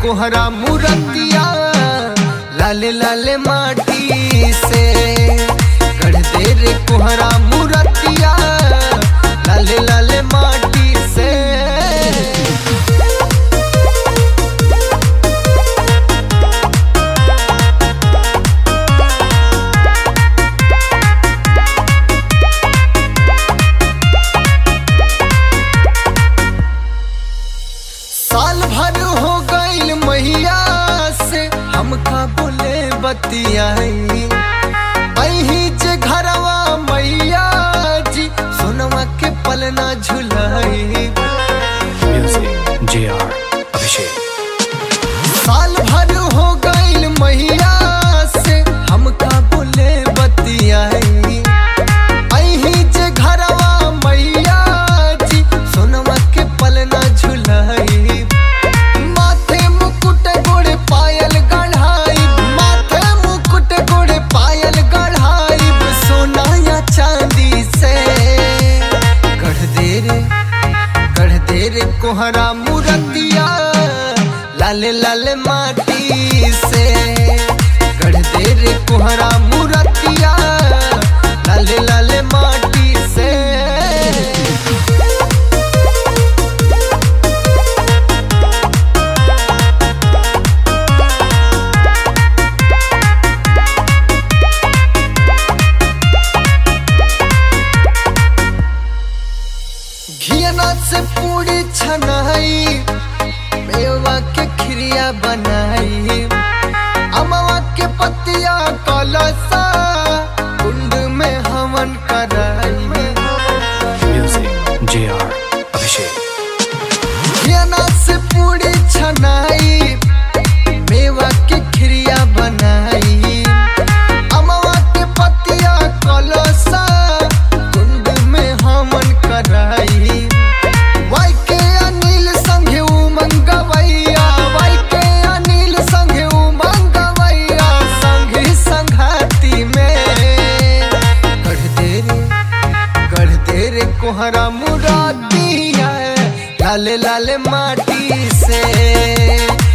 कोहरा मूरतिया लाले लाले माटी से गढ़ दे रे कोहरा मूरतिया लाले लाले माटी से साल भर हो गईल मैया से हमका बोले बतियाई अही जे घरवा मैया जी सोनवा के पलना झुलाई Music JR Abhishek. साल भर हो गईल मैया से हमका बोले बतियाई अही जे घरवा मैया जी सोनवा के पलना झुलाई माथे मुकुट गोड़े पायल गढ़ाई माथे मुकुट गोड़े पायल गढ़ाई सोना या चांदी से गढ़ दे रे गढ़ दे रे कोहरा मूरतिया लाले लाले माटी से गढ़ दे रे कोहरा मूरतिया लाले लाले माटी से घियना से पूरी छनाई मेवा के खिरिया बनाई अमवा के पतिया कलसा कुंड में हवन कराई Music JR Abhishek. घियना से पूरी छनाई मेवा के खिरिया बनाई अमवा के पतिया कलसा कुंड में हवन कराई वाई के अनिल संगे उमंगवैया वाई के अनिल संगे उमंगवैया संगे संघाती में गढ़ दे रे गढ़ दे रे कोहरा मुरादिया लाले लाले माटी से